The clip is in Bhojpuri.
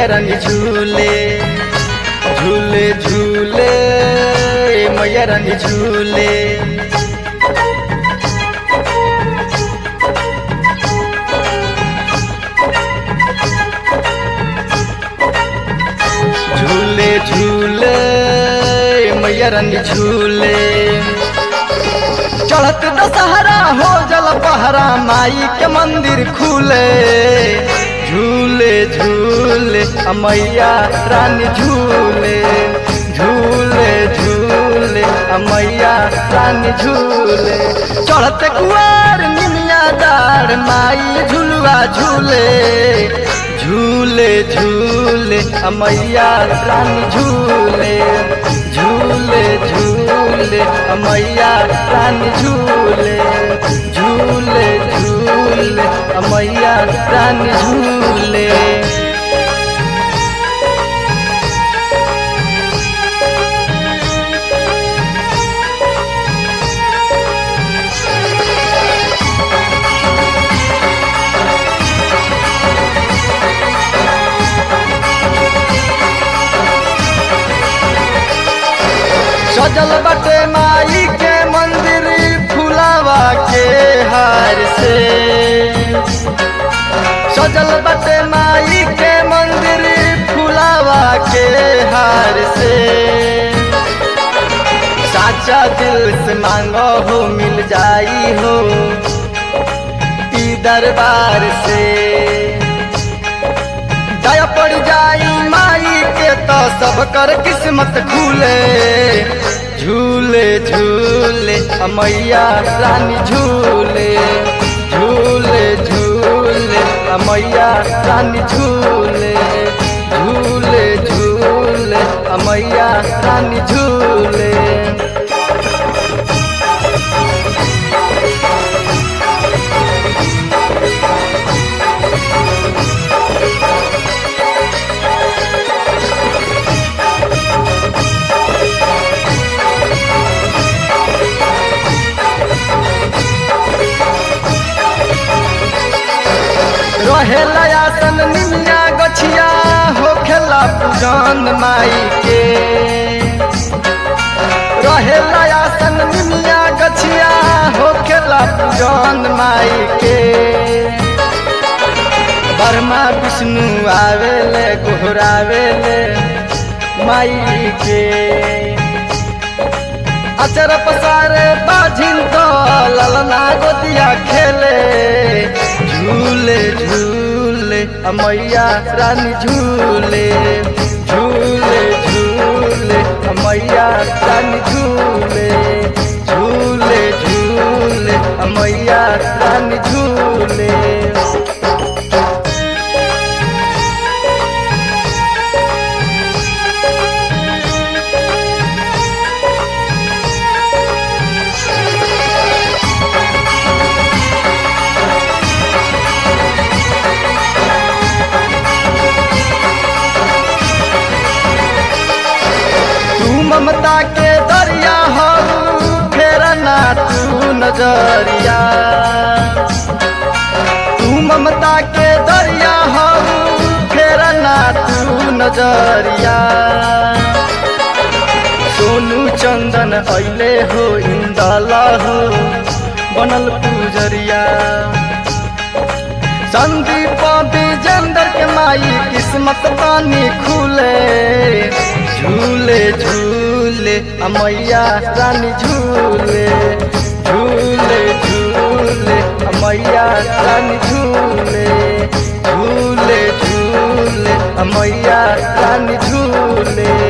मैया रानी झूले झूले झूले मैया रानी झूले झूले झूले मैया रानी झूले चढ़त दशहरा हो जल पहरा माई के मंदिर खुले झूले झूले अ मैया रानी झूले झूले झूले अ मैया रानी झूले चढ़त कुआर निमिया दार माई झुलुआ झूले झूले झूले अ मैया रानी झूले झूले झूले अ मैया रानी झूले झूले झूले अ मैया रानी झूले सजल बटे माई के मंदिर फुलावा के हार से सजल बटे माई के मंदिर फुलावा के हार से साचा दिल से मांगो हो मिल जाई हो ई दरबार से दया पड़ जाई माई के तो सब कर किस्मत खुले झूले झूले अ मैया रानी झूले झूले झूले अ मैया रानी झूले झूले झूले अ मैया रानी झूले रहेला आसन निमिया गछिया होखेला पूजन माई के रहेला आसन निमिया गछिया होखेला पूजन माई के बर्मा विष्णु आवेले गोहरावेले माई के अचर पसारे बाझिन तो ललना गोदिया खेले झूले झूले अ मैया रानी झूले झूले झूले अ मैया रानी झूले झूले झूले अ मैया रानी झूले तू ममता के दरिया हो फेर ना तू नजरिया तू ममता के दरिया हो फेर ना तू नजरिया सोनू चंदन अइले हो इंदला हो बनल पूजरिया संदीप विजेंद्र के माई किस्मत पानी खुले झूले झूले अ मैया रानी झूले झूले झूले अ मैया रानी झूले झूले झूले अ मैया रानी झूले